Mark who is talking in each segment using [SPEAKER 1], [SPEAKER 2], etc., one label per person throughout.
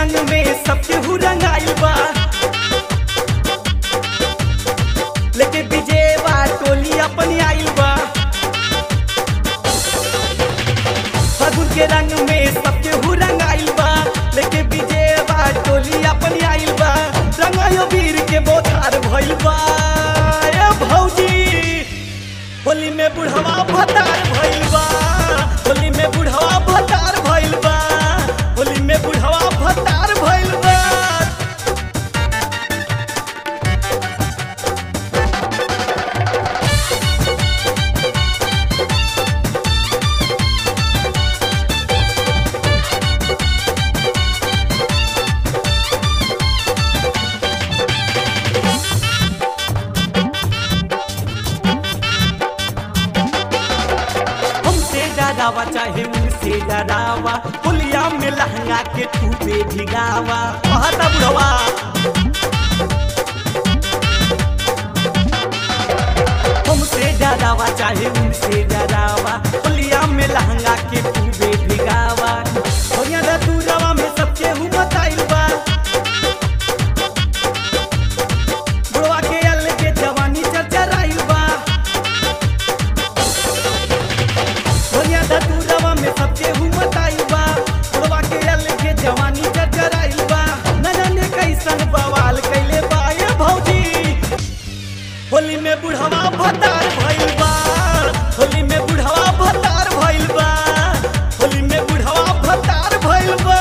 [SPEAKER 1] रंग में सबके हु रंगाइल बा लेके विजयवा टोली अपनी आइल बा फागुन के रंग में सबके हु रंगाइल बा लेके विजयवा टोली अपनी आइल बा रंगायो वीर के बोधार भइल बा ए भौजी होली में बुढ़वा भतार भइल बा होली में बुढ़वा भतार भइल बा होली में बुढ़वा भतार भइल बा हमसे डरावा चाहे उनसे डरावा पुलिया में लहंगा के टूपे भिगावा कहता बुढ़वा हमसे डरावा चाहे उनसे डरावा पुलिया में लहंगा के टूपे भिगावा होया दा दूरवा में सबके हूँ बताइल बा बुढ़वा के अल के जवानी चरचराइल बा दुनिया दतुरवा में सबके हुमत आइल बा बुढ़वा के अल के जवानी चरचराइल बा न जाने कैसन बवाल कैले बा ये भौजी होली में बुढ़वा भतार भइल बा होली में बुढ़वा भतार भइल बा होली में बुढ़वा भतार भइल बा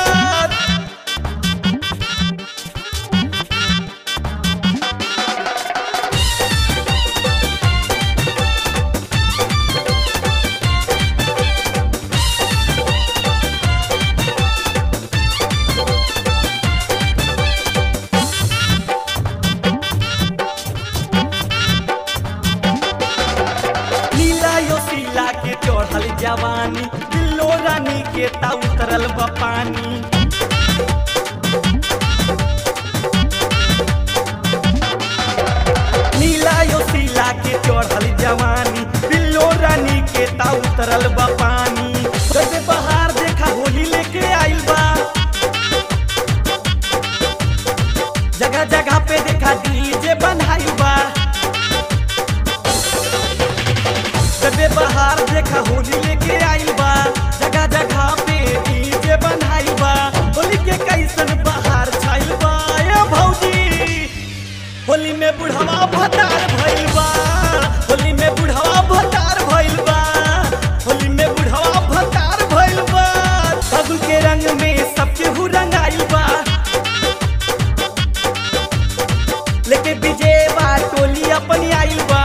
[SPEAKER 1] नीला यो सीला के चढ़ल जवानी दिलो रानी के ता उतरल बा पानी नीला यो सीला के चढ़ल जवानी दिलो रानी के ता उतरल बा पानी जैसे बहार देखा होली लेके आइल बा जगह जगह पे देखा डीजे बनाइल बा कबे बहार देखा होली लेके आइल बा जगह जगह पे डीजे बनाइल बा होली के कैसन बहार छाइल बा ए भौजी होली में बुढ़वा भतार भइल बा होली में बुढ़वा भतार भइल बा होली में बुढ़वा भतार भइल बा फागुन के रंग में सबके हु रंगाइल बा लेके विजयवा टोली अपनी आइल बा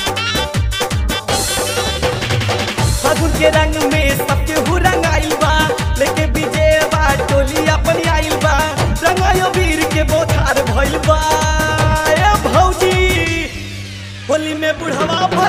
[SPEAKER 1] फागुन के रंग में सबके हु रंगाइल बा लेके विजयवा टोली अपनी आइल बा रंगायो वीर के बोधार भइल बा ए भौजी होली में बुढ़वा भइल